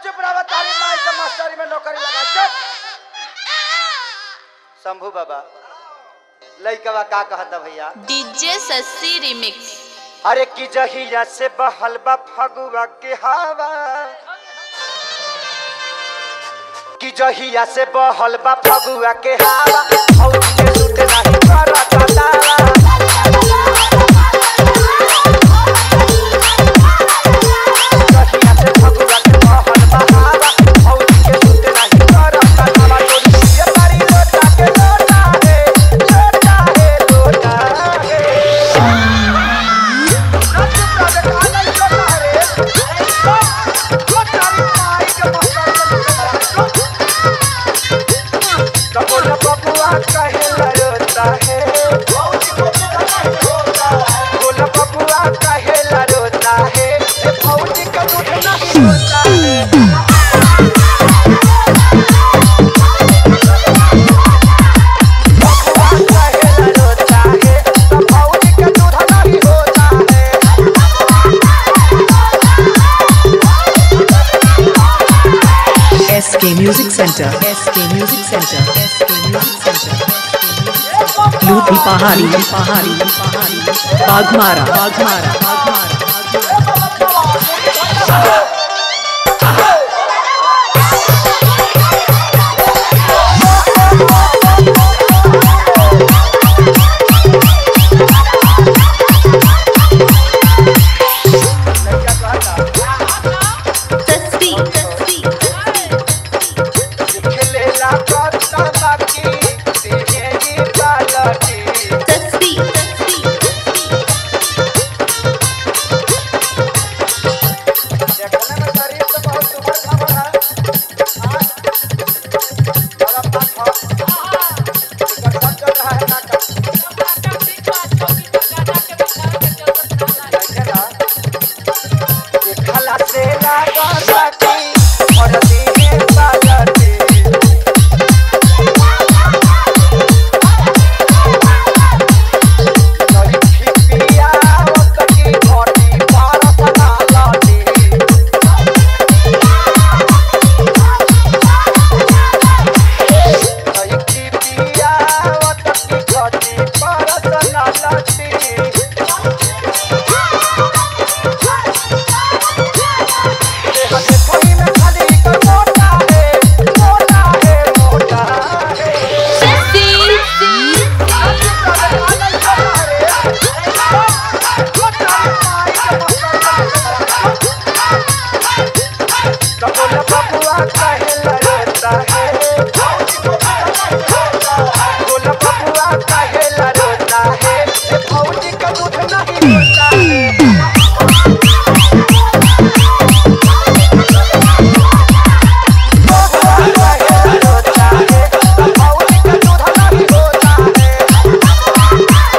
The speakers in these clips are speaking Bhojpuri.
चुप रहा तारी माई के मास्टरी में नौकरी लगा चुप शंभू बाबा लइकवा का कहता भैया डीजे सस्सी रिमिक्स अरे की जहिया से बहल बा फगुआ के हवा की जहिया से बहल बा फगुआ के हवा फौज के सूट नहीं करता दावा जहिया से फगुआ के बहल बा हवा फौज के सूट नहीं करता दावा तोरी ये तारी लोटा के लोटा है लोटा है लोटा है SK Music Center. SK Music Center. SK Music Center. लूटी पहाड़ी पहाड़ी पहाड़ी Baghmara Baghmara Baghmara Shashi Shashi Shashi Shashi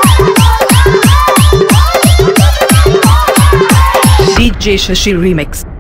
DJ Shashi Remix.